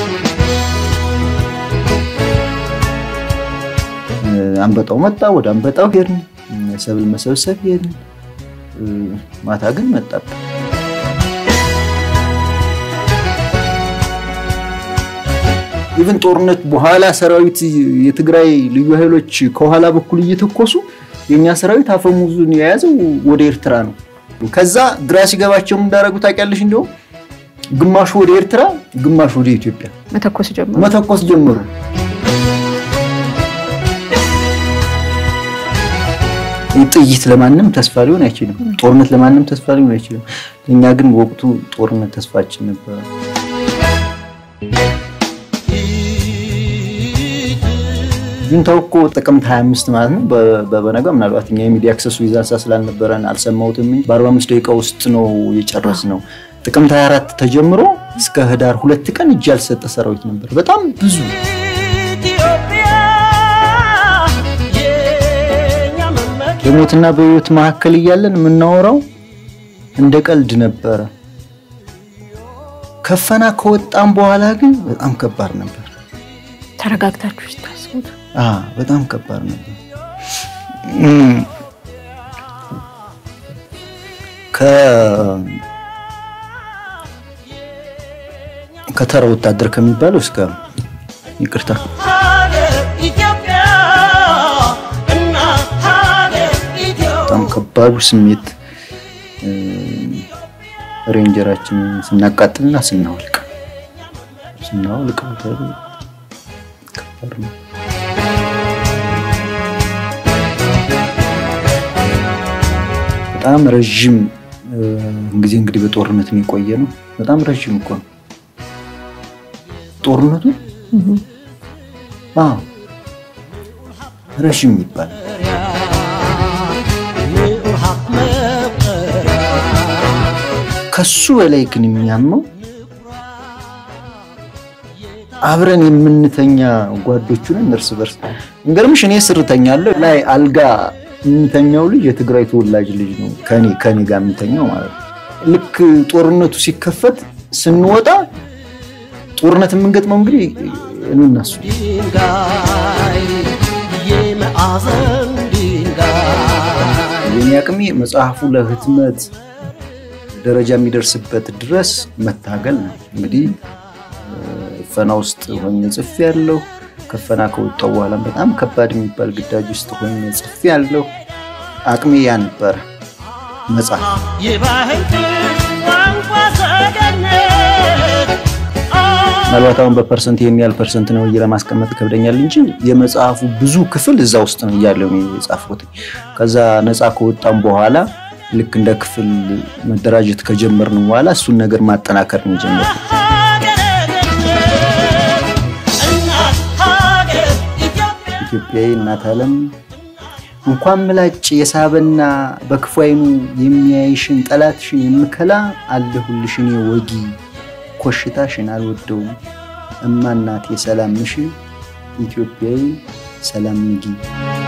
አንበጣው መጣ። ወደ አንበጣው ሄድን። ሰብል መሰብሰብ ሄድን። ማታ ግን መጣብን። ኢቭን ጦርነት በኋላ ሰራዊት የትግራይ ልዩ ኃይሎች ከኋላ በኩል እየተኮሱ የኛ ሰራዊት አፈሙዙን የያዘው ወደ ኤርትራ ነው። ከዛ ግራ ሲገባቸው እንዳደረጉ ታውቂያለሽ? እንዲሁም ግማሹ ወደ ኤርትራ፣ ግማሹ ወደ ኢትዮጵያ መተኮስ ጀመሩ። መተኮስ ጀመሩ። ጥይት ለማንም ተስፋ ሊሆን አይችልም። ጦርነት ለማንም ተስፋ ሊሆን አይችልም። እኛ ግን ወቅቱ ጦርነት ተስፋችን ነበረ። ጁንታው እኮ ጥቅምት 25 ማለት ነው። በበነጋ ምናልባት እኛ የሚዲያ አክሰሱ ይዛሳ ስላልነበረን አልሰማሁትም እንጂ በ45 ደቂቃ ውስጥ ነው የጨረስ ነው። ጥቅምት 24 ተጀምሮ እስከ ህዳር ሁለት ቀን እጅ ያልሰጠ ሰራዊት ነበር። በጣም ብዙ በሞትና በህይወት መካከል እያለን የምናወራው እንደ ቀልድ ነበረ። ከፈና ከወጣም በኋላ ግን በጣም ከባድ ነበር። ተረጋግታችሁ ስታስቡት በጣም ከባድ ነበር። ከተራ ወታደር ከሚባለው እስከ ይቅርታ በጣም ከባዱ ስሜት ሬንጀራችን ስናቃጥልና ስናወልቅ ስናወልቅ ከባድ ነው። በጣም ረዥም ጊዜ እንግዲህ በጦርነት የቆየ ነው። በጣም ረዥም እኮ ነው ጦርነቱ። አዎ ረዥም ይባላል። ከሱ በላይ ግን የሚያመው አብረን የምንተኛ ጓዶቹን እርስ በርስ እንገርምሽ፣ እኔ ስር ተኛለሁ ላይ አልጋ የሚተኛው ልጅ የትግራይ ተወላጅ ልጅ ነው። ከኔ ከኔ ጋር የሚተኛው ማለት ነው። ልክ ጦርነቱ ሲከፈት ስንወጣ ጦርነት የምንገጥመው እንግዲህ እኔ እና እሱ የኔ አቅሜ መጽሐፉ ለህትመት ደረጃ የሚደርስበት ድረስ መታገል ነው። እንግዲህ ፈና ውስጥ ሆኜ ጽፌ ያለሁ ከፈና ከወጣው በኋላም በጣም ከባድ የሚባል ግዳጅ ውስጥ ሆኜ ጽፌ ያለሁ አቅሜ ያ ነበረ መጽሐፍ ምናልባት አሁን በፐርሰንት ይሄን ያህል ፐርሰንት ነው ለማስቀመጥ ከብደኛል እንጂ የመጽሐፉ ብዙ ክፍል እዛ ውስጥ ነው እያለው የጻፍኩት። ከዛ ነፃ ከወጣም በኋላ ልክ እንደ ክፍል መደራጀት ከጀመርን በኋላ እሱን ነገር ማጠናከር ነው የጀመርኩት። ኢትዮጵያዊ እናት ዓለም እንኳን ምላጭ የሳበና በክፉ ዓይኑ የሚያይሽን ጠላትሽን የምከላ አለሁልሽ እኔ ወጊ ኮሽታሽን አልወደውም እማ እናቴ ሰላም ምሽ ኢትዮጵያዊ ሰላም ንጊ